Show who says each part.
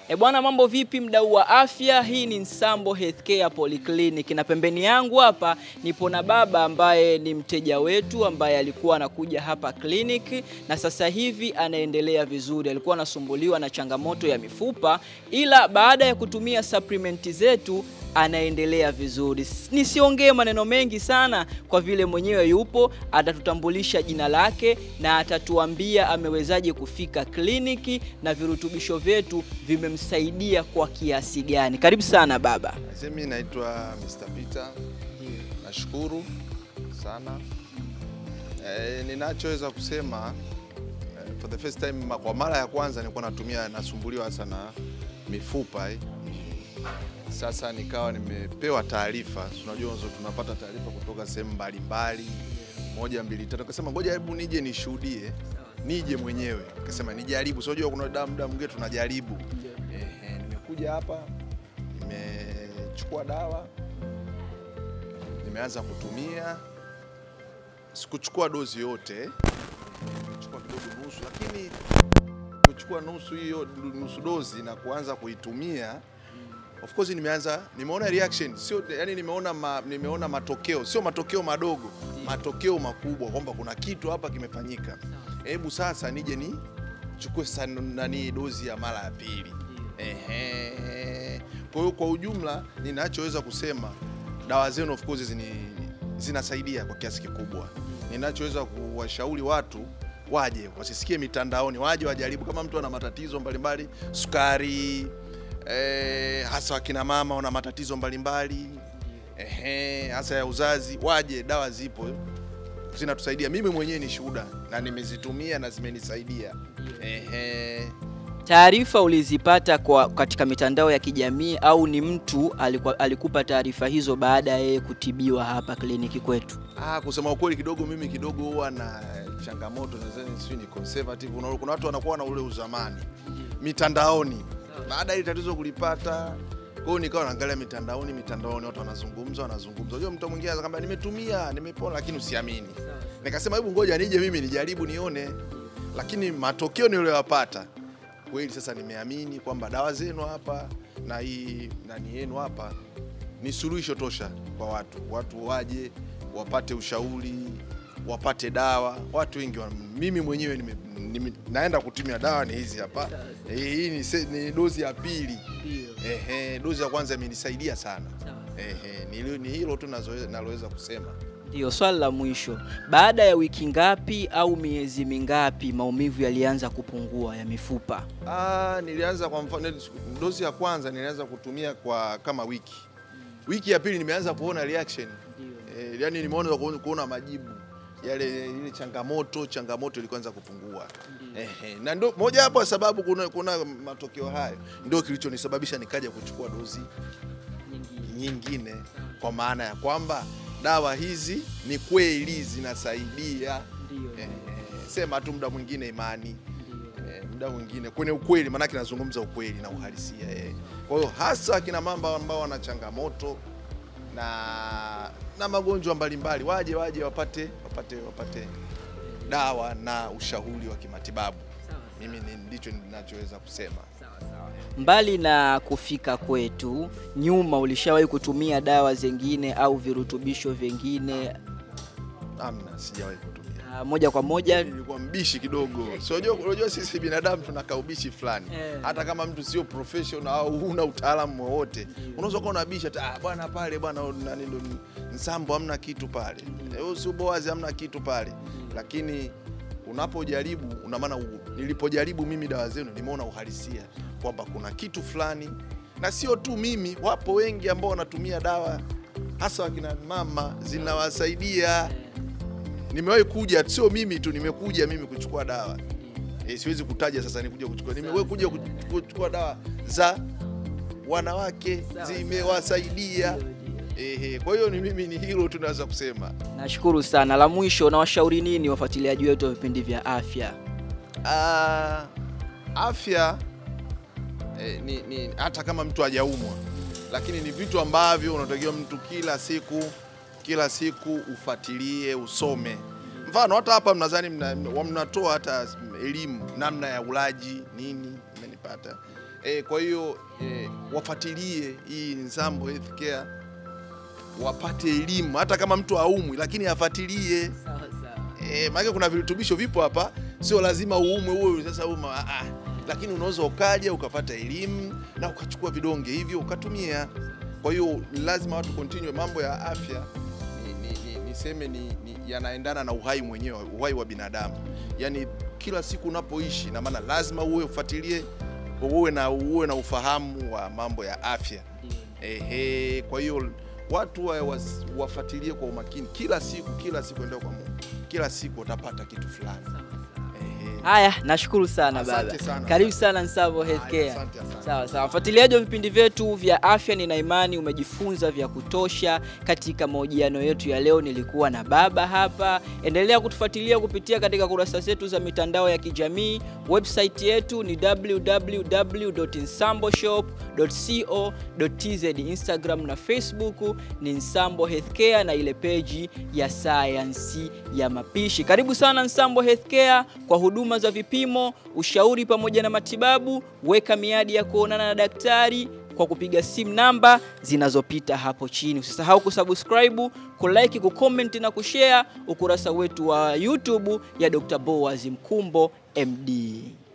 Speaker 1: E bwana, mambo vipi mdau wa afya? Hii ni Nsambo Healthcare Polyclinic na pembeni yangu hapa nipo na baba ambaye ni mteja wetu ambaye alikuwa anakuja hapa clinic na sasa hivi anaendelea vizuri. Alikuwa anasumbuliwa na changamoto ya mifupa, ila baada ya kutumia supplement zetu anaendelea vizuri. Nisiongee maneno mengi sana, kwa vile mwenyewe yupo, atatutambulisha jina lake na atatuambia amewezaje kufika kliniki na virutubisho vyetu vimemsaidia kwa kiasi gani. Karibu sana baba.
Speaker 2: Mimi naitwa Mr. Peter. Nashukuru sana. E, ninachoweza kusema e, for the first time, kwa mara ya kwanza nilikuwa natumia nasumbuliwa hasa na mifupa eh. Sasa nikawa nimepewa taarifa, unajua tunapata taarifa kutoka sehemu mbalimbali, moja mbili tatu, akasema ngoja hebu nije nishuhudie, nije mwenyewe. Akasema nijaribu, sio unajua kuna damu damu mwingine tunajaribu. Ehe, nimekuja hapa, nimechukua dawa, nimeanza kutumia. Sikuchukua dozi yote, nimechukua kidogo nusu, lakini kuchukua nusu hiyo nusu dozi na kuanza kuitumia Of course nimeanza nimeona reaction sio, yani nimeona ma, nimeona matokeo sio matokeo madogo, matokeo makubwa kwamba kuna kitu hapa kimefanyika. Hebu sasa nije ni chukue nani dozi ya mara ya pili. Ehe. Kwa hiyo kwa ujumla ninachoweza kusema dawa zenu of course zini, zinasaidia kwa kiasi kikubwa. Ninachoweza kuwashauri watu waje wasisikie mitandaoni, waje wajaribu. Kama mtu ana matatizo mbalimbali, sukari Eh, hasa wakina mama wana matatizo mbalimbali eh, hasa ya uzazi, waje, dawa zipo zinatusaidia. Mimi mwenyewe ni shuhuda na nimezitumia na zimenisaidia. Eh,
Speaker 1: taarifa ulizipata kwa katika mitandao ya kijamii au ni mtu alikuwa, alikupa taarifa hizo baada ya yeye kutibiwa hapa kliniki kwetu?
Speaker 2: Ah, kusema ukweli kidogo mimi kidogo huwa na changamoto, nadhani sio ni conservative. Kuna watu wanakuwa na ule uzamani mitandaoni baada ya tatizo kulipata, kwa hiyo nikawa naangalia mitandaoni, mitandaoni watu wanazungumza, wanazungumza. Unajua, mtu mwingine anakwambia nimetumia, nimepona, lakini usiamini. Nikasema hebu ngoja nije mimi nijaribu nione, lakini matokeo niliyoyapata kweli, sasa nimeamini kwamba dawa zenu hapa na hii nani yenu hapa ni suluhisho tosha kwa watu. Watu waje wapate ushauri, wapate dawa. Watu wengi, mimi mwenyewe nime Nime, naenda kutumia dawa ni hizi hapa. Hii ni, ni dozi ya pili. Ehe, dozi ya kwanza imenisaidia sana. Ehe, ni, ni hilo tu naloweza kusema.
Speaker 1: Ndio swali la mwisho, baada ya wiki ngapi au miezi mingapi maumivu yalianza kupungua ya mifupa?
Speaker 2: Ah, nilianza kwa mfano, dozi ya kwanza nilianza kutumia kwa kama wiki. Wiki ya pili nimeanza kuona reaction. Eh, yani nimeona kuona majibu yale ile changamoto changamoto ilikuanza kupungua. Ehe, na ndio moja hapo sababu kuna, kuna matokeo hayo ndio kilichonisababisha nikaja kuchukua dozi nyingine, nyingine kwa maana ya kwamba dawa hizi ni kweli zinasaidia. Ehe, sema tu muda mwingine imani e, muda mwingine kwenye ukweli, maanake nazungumza ukweli na uhalisia e. Kwa hiyo hasa akina mamba ambao wana changamoto na na magonjwa mbalimbali waje waje wapate wapate wapate dawa na ushauri wa kimatibabu. Mimi ndicho ninachoweza kusema.
Speaker 1: Mbali na kufika kwetu, nyuma ulishawahi kutumia dawa zingine au virutubisho vingine?
Speaker 2: Amna, sijawahi kutumia.
Speaker 1: Moja kwa moja
Speaker 2: nilikuwa mbishi kidogo. So unajua sisi binadamu tuna kaubishi fulani. Hata kama mtu sio professional au huna utaalamu wowote, unaweza kuwa unabisha ah, bwana pale bwana nani ndo Nsambo hamna kitu pale. Wewe sio Boazi hamna kitu pale. Lakini unapojaribu una maana, nilipojaribu mimi dawa zenu nimeona uhalisia kwamba kuna kitu fulani, na sio tu mimi, wapo wengi ambao wanatumia dawa hasa wakina mama zinawasaidia nimewahi kuja, sio mimi tu, nimekuja mimi kuchukua dawa e, siwezi kutaja sasa nikuja kuchukua. Nimewahi kuja kuchukua dawa za wanawake zimewasaidia. Ehe, kwa hiyo ni mimi, ni hilo tunaweza kusema.
Speaker 1: Nashukuru sana. La mwisho, na washauri nini wafuatiliaji wetu wa vipindi vya afya?
Speaker 2: Uh, afya eh, ni, ni hata kama mtu hajaumwa, lakini ni vitu ambavyo unatakiwa mtu kila siku kila siku ufuatilie, usome. Mfano hata hapa mnadhani mnatoa hata elimu namna ya ulaji nini, umenipata E, kwa hiyo e, wafuatilie hii Nsambo Healthcare wapate elimu, hata kama mtu haumwi, lakini afuatilie.
Speaker 1: Sawa sawa.
Speaker 2: E, maana kuna virutubisho vipo hapa, sio lazima uumwe uwe sasa uma, ah, ah. Lakini unaweza ukaja ukapata elimu na ukachukua vidonge hivyo ukatumia. Kwa hiyo lazima watu continue mambo ya afya ni, ni, ni, niseme ni, ni yanaendana na uhai mwenyewe, uhai wa binadamu. Yaani kila siku unapoishi, na maana lazima uwe ufuatilie, uwe na uwe na ufahamu wa mambo ya afya. Ehe, kwa hiyo watu wa- was- wafuatilie kwa umakini kila siku, kila siku, endea kwa Mungu, kila siku utapata kitu fulani. Ehe.
Speaker 1: Haya, nashukuru sana
Speaker 2: Asante
Speaker 1: baba.
Speaker 2: sana.
Speaker 1: Karibu sana Nsambo
Speaker 2: Haya,
Speaker 1: Healthcare.
Speaker 2: asante, asante.
Speaker 1: Sawa sawa, mfuatiliaji wa vipindi vyetu vya afya, nina imani umejifunza vya kutosha katika mahojiano yetu ya leo. Nilikuwa na baba hapa. Endelea kutufuatilia kupitia katika kurasa zetu za mitandao ya kijamii. Website yetu ni www.nsamboshop.co.tz. Instagram na Facebook ni Nsambo Healthcare na ile peji ya sayansi ya mapishi. Karibu sana Nsambo Healthcare kwa huduma za vipimo, ushauri pamoja na matibabu. Weka miadi ya kuonana na daktari kwa kupiga simu namba zinazopita hapo chini. Usisahau kusubscribe, kulike, kucomment na kushare ukurasa wetu wa YouTube ya Dr. Boaz Mkumbo MD.